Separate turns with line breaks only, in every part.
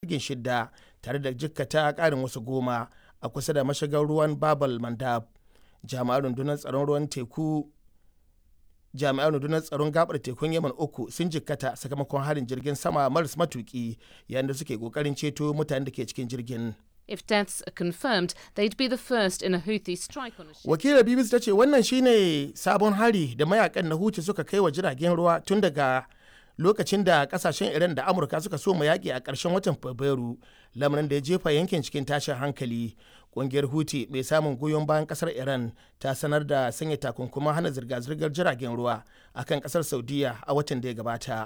jirgin shidda tare da jikkata ƙarin wasu goma a kusa da mashigar ruwan babal mandab jami'an rundunar tsaron ruwan teku jami'an rundunar tsaron gabar tekun yaman uku sun jikkata sakamakon harin jirgin sama maras matuki yayin da suke kokarin ceto mutanen da ke cikin jirgin
If deaths are confirmed, they'd be the first in a Houthi strike on a ship.
wakilar bbc ta ce wannan shine sabon hari da mayakan na huti suka kai wa jiragen ruwa tun daga lokacin da kasashen iran da amurka suka so yaƙi a ƙarshen watan fabrairu lamarin da ya jefa yankin cikin tashin hankali ƙungiyar huti mai samun goyon bayan ƙasar iran ta sanar da sanya takunkuman hana zirga-zirgar jiragen ruwa akan ƙasar saudiya a watan da ya gabata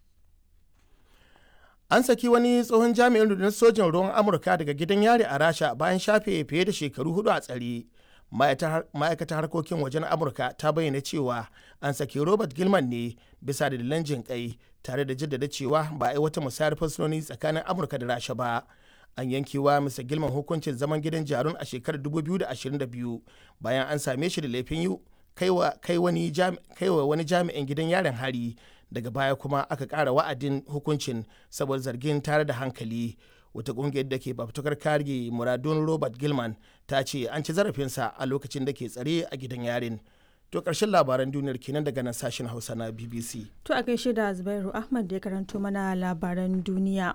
an saki wani tsohon jami'in rundunar sojin ruwan amurka daga gidan yari a rasha bayan shafe fiye da shekaru hudu a tsare ma'aikatar harkokin wajen amurka ta bayyana cewa an saki robert gilman ne bisa dalilan jin kai tare da jaddada cewa ba a yi wata musayar fursunoni tsakanin amurka da rasha ba an yankewa mr gilman hukuncin zaman gidan jarun a shekarar 2022 bayan an same shi da laifin yi kai wa wani jami'in gidan yarin hari daga baya kuma aka ƙara wa'adin hukuncin saboda zargin tare da hankali wata ƙungiyar da ke fafutukar kare muradun robert gilman ta ce an ci zarafinsa a lokacin da ke tsare a gidan yarin to ƙarshen labaran duniyar kenan daga nan sashen hausa na bbc
To a gaishe da Zubairu Ahmad da ya karanto mana labaran duniya.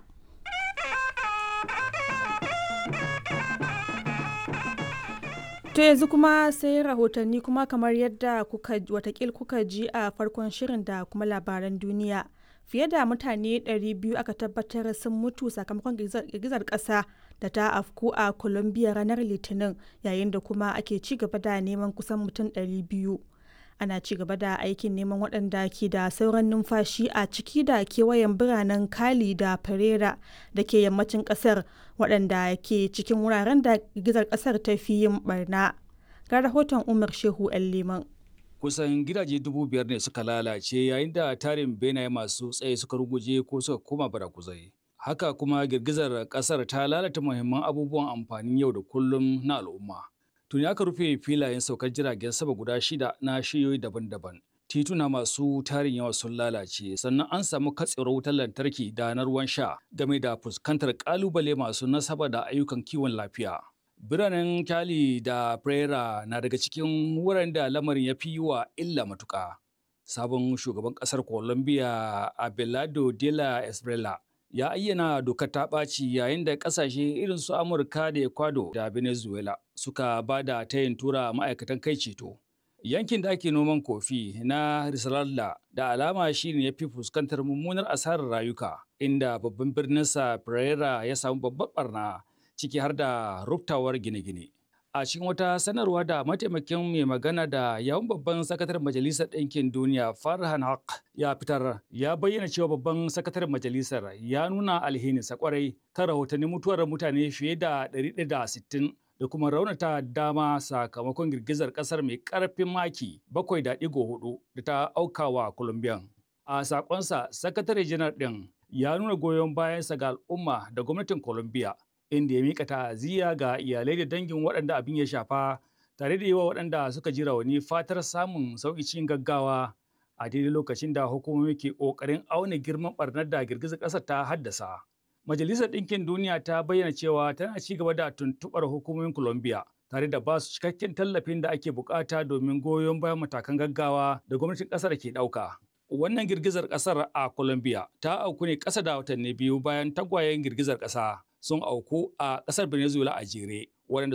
To yanzu kuma sai rahotanni kuma kamar yadda kuka watakil kuka ji a farkon shirin da kuma labaran duniya. Fiye da mutane 200 aka tabbatar sun mutu sakamakon girgizar ƙasa da ta afku a Colombia ranar Litinin yayin da kuma ake ci gaba da neman kusan mutum 200. Ana ci gaba da aikin neman waɗanda ke da sauran numfashi a ciki da kewayen biranen Cali da Pereira da ke yammacin ƙasar waɗanda ke cikin wuraren da girgizar ƙasar ta fi yin barna. Ga rahoton Umar Shehu 'yan Liman.
kusan gidaje dubu biyar ne suka lalace yayin da tarin benaye masu tsaye suka ruguje ko suka koma barakuzai. Haka kuma girgizar kasar ta lalata muhimman abubuwan amfanin yau da kullum na al'umma. Tuni aka rufe filayen saukar jiragen sama guda shida na shiyoyi daban-daban. Tituna masu tarin yawa sun lalace sannan an samu katsewar wutar lantarki da na ruwan sha game da fuskantar kalubale masu nasaba da ayyukan kiwon lafiya. Biranen Cali da Pereira na daga cikin wuraren da lamarin ya fi wa illa matuƙa. Sabon shugaban ƙasar Colombia Abelardo de la Esbrela ya ayyana dokar ta ɓaci yayin da ƙasashe irin su Amurka da Ecuador da Venezuela suka ba da tayin tura ma'aikatan kai ceto. Yankin da ake noman kofi na Risaralda da alama shi ne ya fi fuskantar mummunar asarar rayuka, inda babban birninsa Pereira ya samu babbar barna. ciki har da ruftawar gine-gine. A cikin wata sanarwa da mataimakin mai magana da yawun babban sakataren Majalisar Ɗinkin Duniya Farhan Haq ya fitar ya bayyana cewa babban sakataren majalisar ya nuna alhininsa kwarai kan rahotannin mutuwar mutane fiye da 160 da kuma raunata dama sakamakon girgizar ƙasar mai ƙarfin maki 7.4 da ta aukawa Colombian. A sakonsa, sakatare janar ɗin ya nuna goyon bayansa ga al'umma da gwamnatin Colombia inda ya mika ta'aziyya ga iyalai da dangin waɗanda abin ya shafa tare da yi wa waɗanda suka ji rauni fatar samun sauƙi cikin gaggawa a daidai lokacin da hukumomi ke ƙoƙarin auna girman ɓarnar da girgizar ƙasar ta haddasa. Majalisar Ɗinkin Duniya ta bayyana cewa tana ci gaba da tuntuɓar hukumomin Colombia tare da ba su cikakken tallafin da ake bukata domin goyon bayan matakan gaggawa da gwamnatin ƙasar ke ɗauka. Wannan girgizar ƙasar a Colombia ta auku ne ƙasa da watanni biyu bayan tagwayen girgizar ƙasa. sun auku a ƙasar Venezuela a jere, waɗanda